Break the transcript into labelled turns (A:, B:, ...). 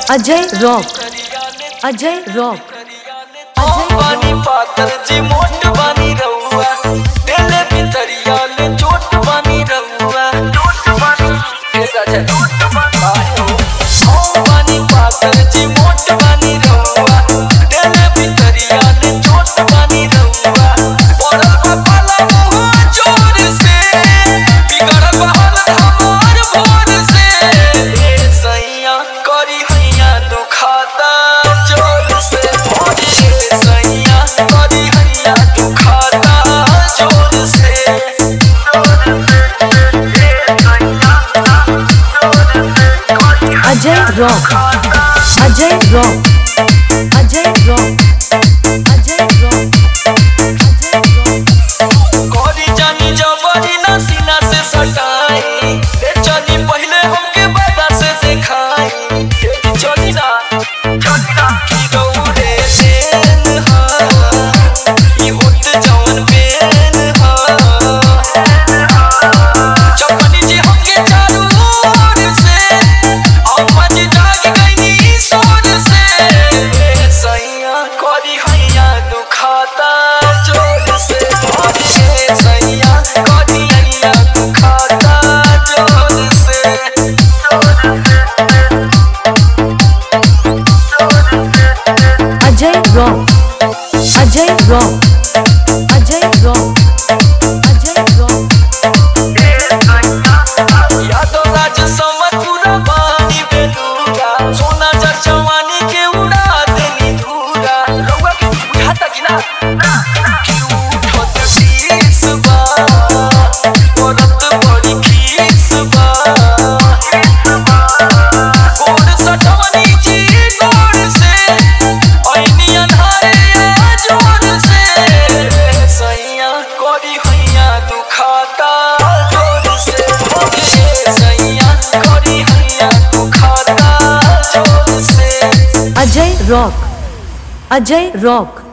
A: Ajay rock Ajay rock
B: बानी पातर जी मोट बानी रहुआ दिले भितरिया ले चोट बानी रहुआ चोट बानी ए राजा चोट बानी ओ बानी पातर जी मोट बानी रहुआ दिले भितरिया ले चोट बानी रहुआ पड़ल बा पाला मुँह जोर से बिगड़ल बा हालत हमार भोर से ए सैया करी हैया दुखाता जोर से ए सैया करी हैया दुखाता जोर से
A: Ajay rock Ajay rock Ajay rock Ajay rock Ajay rock
B: कोरी जानी जबरी ना सीना से सटाई ले चली पहले हमके बाबा से दिखाई ये चली ना चली ना की गौरे देन हा ई होत जवन बेन हा चपनी जी हमके चारू ओर से अम्मा जी जाग गईनी सोर से ए सैया कोरी हैया दुखाता जोर से ए सैया कोरी हैया दुखाता जोर से
A: Ajay rock Ajay rock Ajay rock Ajay rock
B: Yadav Raj Samar पूरा पानी बेलूरा सोना जा जवानी के उड़ा देनी धूरा रउआ के उठाता कि ना कि उठत शीस बा औरत बड़ी खीस बा गोड़ सटवनी जी गोड़ से ऐनी अन्हारे आ जोर से सैया कोरी हैया दुखाता जोर से ए सैया कोरी हैया दुखाता जोर से
A: अजय रॉक अजय रॉक